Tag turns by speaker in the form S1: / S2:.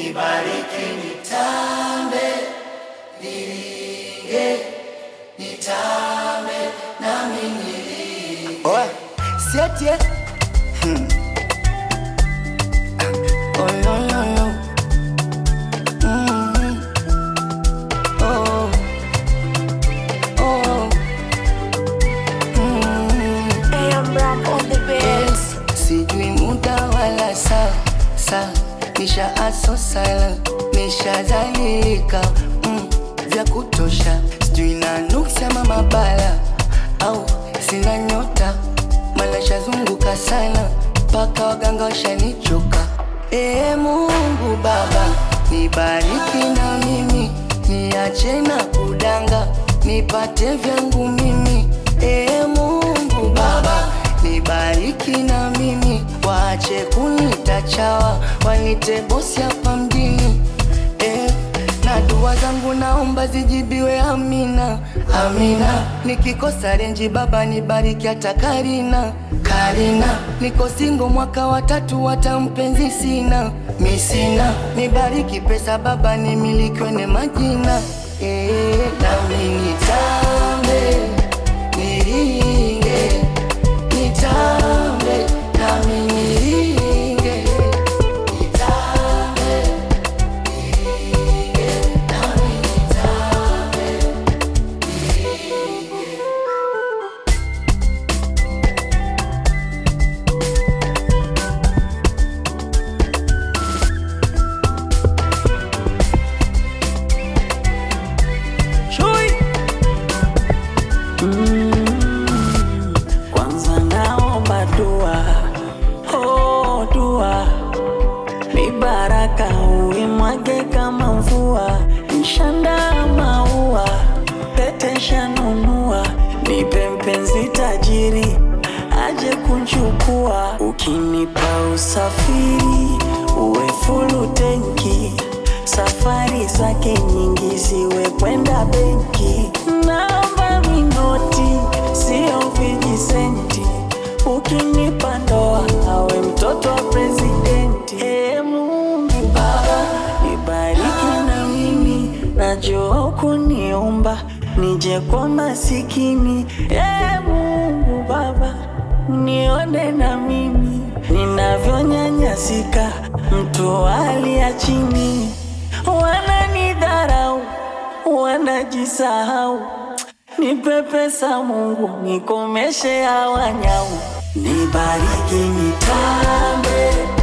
S1: nibariki nitambe, niringe, nitambe, nami niringe.
S2: Oya, siatie. Hmm. Oh, no, no, no. Mm. Oh. Oh. Mm.
S3: AM Ram on the
S2: Yes, sijui muda wala saa saa, nisha aso sala, nishazalilika mm, vya kutosha, sijui na nuksi ama mabala au sina nyota, mala shazunguka sana mpaka waganga washanichoka. Ee Mungu Baba, nibariki na mimi, niache na kudanga, nipate vyangu mimi. Ee Mungu Baba, nibariki na mimi, waache kunita chawa, wanite bosi hapa mjini eh, na dua zangu naomba zijibiwe, amina amina. Nikikosa renji baba nibariki hata Karina Karina. Niko singo mwaka wa tatu, hata mpenzi sina mi sina. Nibariki pesa baba, nimilikiwe ne majina eh, nami nitambe niringe nitambe nami niringe nitambe niringe nami nitambe
S4: Chui. Mm, kwanza naomba dua, oh dua, ni baraka uimwage kama mvua, nshanda maua, pete shanunua, nipe mpenzi tajiri aje kunchukua, ukinipa usafiri uwe fulu tenki safari zake nyingi ziwe kwenda benki, naomba minoti sio vijisenti, ukinipa ndoa awe mtoto wa presidenti. Ee Mungu Baba, nibariki na mimi, najua hukuniumba nije kwa masikini. Ee Mungu Baba, nione na mimi ninavyonyanyasika, mtu wa hali ya chini, wananidharau, wanajisahau. Nipe pesa Mungu, nikomeshe hawa nyau, nibariki nitambe